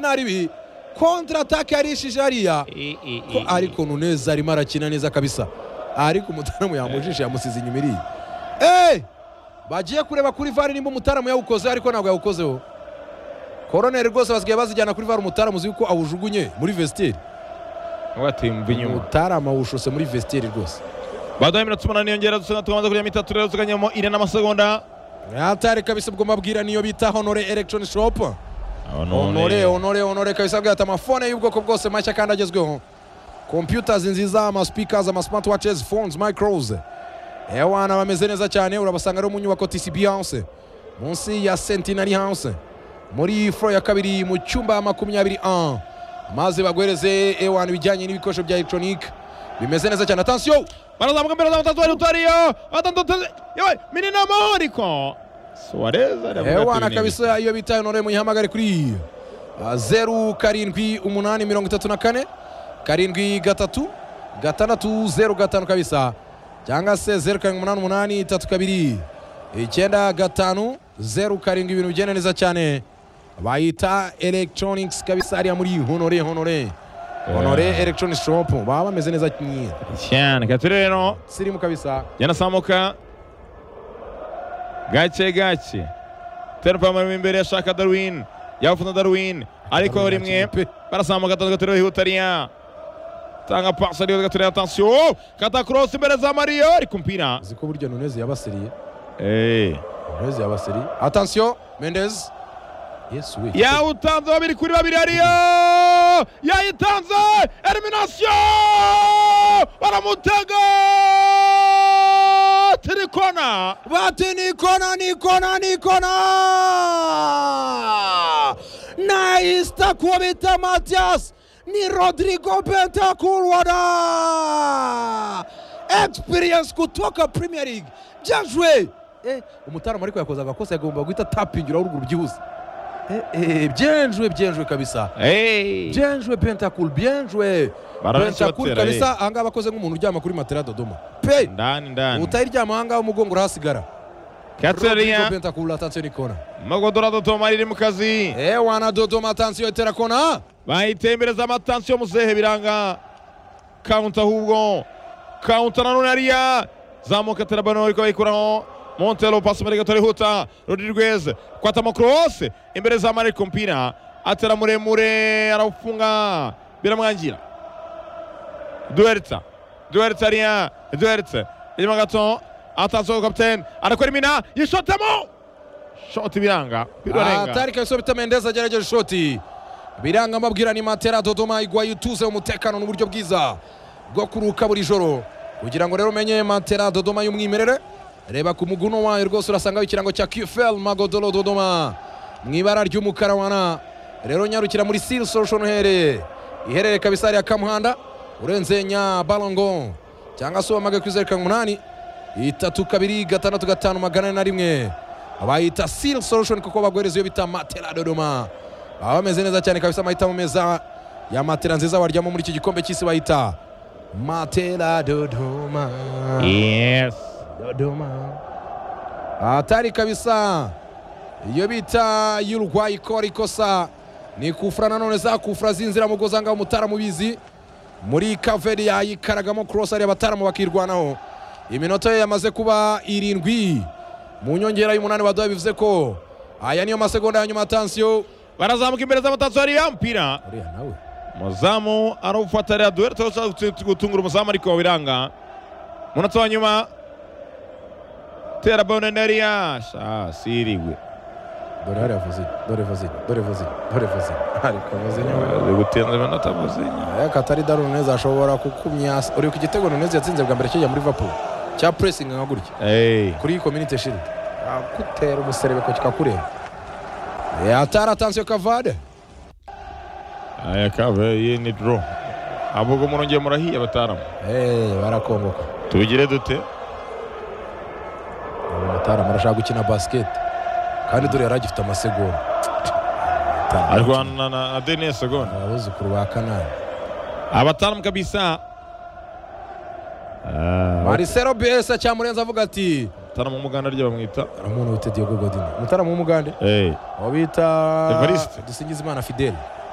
makumyabiri n'abiri kontratake yarishije hariya E, e, ko e, e. ariko nuneza arimo arakina neza kabisa ariko umutaramu yamujishe yamusize inyuma iriya eee bagiye kureba kuri vare nimba umutaramu yawukoze ariko ntabwo yawukozeho koroneri rwose basigaye bazijyana kuri vare umutaramu uzi yuko awujugunye muri vestiaire wateye mu binyuma umutaramu awushose muri vestiaire rwose baduhaye iminota umunani yongera dusana tukamaze kuri ya mitatu rero tukanyuramo ine n'amasegonda atari kabisa ubwo mabwira niyo bita honore electronic shop Ah, none. honore honore honore kabisa bwira ati amafone y'ubwoko bwose mashya kandi agezweho computers nziza amaspeakers amasmartwatches phones micros ewana bameze neza cyane urabasanga rero mu nyubako tcb house munsi ya centenary house muri flo ya kabiri mu cyumba makumyabiri a maze baguhereze ewana ibijyanye n'ibikoresho bya electronic bimeze neza cyane atansiyo barazamuka mbere batatu bari utariyo batatu yewe minini amahoro iko suarez ari avuga ewana ati, kabisa iyo bitaye none muyihamagare kuri ah, zeru karindwi umunani mirongo itatu na kane karindwi gatatu gatandatu zeru gatanu kabisa cyangwa se zeru karindwi umunani umunani itatu kabiri icyenda gatanu zeru karindwi ibintu bigenda neza cyane bayita electronics kabisa hariya muri honore honore honore electronic shop baba bameze neza cyane kati rero sirimu kabisa yanasamuka gake gake terupa amurimo imbere ashaka darwin yafunze darwin ariko Darwin rimwe akina pe. barasamuka atatu gatatu ihutariya tanga pasi ariyo gatatu atansiyo kata korosi imbere za mariyo ariko umupira uzi ko burya nuneze yabasiriye Eh. Murezi ya Basiri. Attention, Mendez. Yes, we. yawutanze babiri kuri babiri hariyo yayitanze eliminasiyo baramutega tirikona Bati ni kona, ni kona, ni kona! Naista kubita Matias ni Rodrigo Bentancur wana! Experience kutoka Premier League. Bien joué. Eh, umutaramu ariko yakoze agakosa yagomba guhita tapingira uruguru byihuse. Eh, eh, bien joué, bien joué kabisa. Bien joué Bentancur, bien joué. Barabenshi Bentancur batera, kabisa aha ngaha akoze nk'umuntu uryama kuri matera Dodoma. Pe! ndani ndani utayiryama ahangaha umugongo urahasigara Rodrigo kateriya Bentancur atansiyo ni kona magodorado tomari iri mu kazi ewana dodoma atansiyo itera kona bahiteye imbere za matansiyo muzehe biranga kawunta ahubwo kawunta nanone hariya zamuka terabano ariko bayikuraho montero pasi muri gato rihuta rodiriguez kwatamo korose imbere za mariko kumpira atera muremure arafunga biramwangira duwerita duwerita hariya duwerita inyuma gato atansiyo kapitene arakora imina yishotamo shoti biranga birarenga atari kabisa bita mendeza agerageje ishoti biranga amabwira ni matera dodoma igwaye ituze umutekano n'uburyo bwiza bwo kuruka buri joro kugira ngo rero umenye matera dodoma y'umwimerere reba ku muguno wayo rwose urasangaho ikirango cya qfl magodoro dodoma mu ibara ry'umukara wana rero nyarukira muri siri solution uhereye iherereye kabisa hariya kamuhanda urenze nyabarongo cyangwa se ubamage kuri zeru karindwi umunani itatu kabiri gatandatu gatanu magana ane na rimwe abayita seal solution kuko baguhereza iyo bita matera dodoma baba bameze neza cyane kabisa amahitamo meza ya matera nziza waryamo muri iki gikombe cy'isi bayita matera dodoma yes dodoma atari kabisa iyo bita y'urwayi ikora ikosa ni kufura nanone za kufura zinzira mu gozanga umutaramu bizi muri kaveri yayikaragamo korosi ariya abataramu bakirwanaho iminota ye yamaze kuba irindwi mu nyongera y'umunani baduha bivuze ko aya niyo masegonda ya nyuma atansiyo barazamuka imbere z'amatansiyo hariya umupira uriya nawe umuzamu arawufata ariya duhere turashaka gutungura umuzamu ariko biranga umunota wa nyuma tera bone nariya sha sirigwe dore hariya vuzi dore vuzi dore vuzi dore vuzi ariko vuzi niwe gutenza iminota muzinya Eh, katari daru neza ashobora kukumyasa uri ku gitego neza yatsinze bwa mbere kijya muri Liverpool cya pressing nka gutya kuri community shield akutera umuserebeko kikakureba Eh, atari atansiyo kavade aya kave iyi ni doro ahubwo murongeye murahiye abataramu Eh, barakongoka tubigire dute umutaramu arashaka gukina basket kandi dore yari agifite amasegonda arwana na denise segonda abuzukuru ba kanani abataramu kabisa marisero besa cyamurenze avuga ati abataramu umuganda ryo bamwita hari umuntu witwa diego godin umutaramu w'umugande Eh. aho bita Evariste. dusingizimana fidele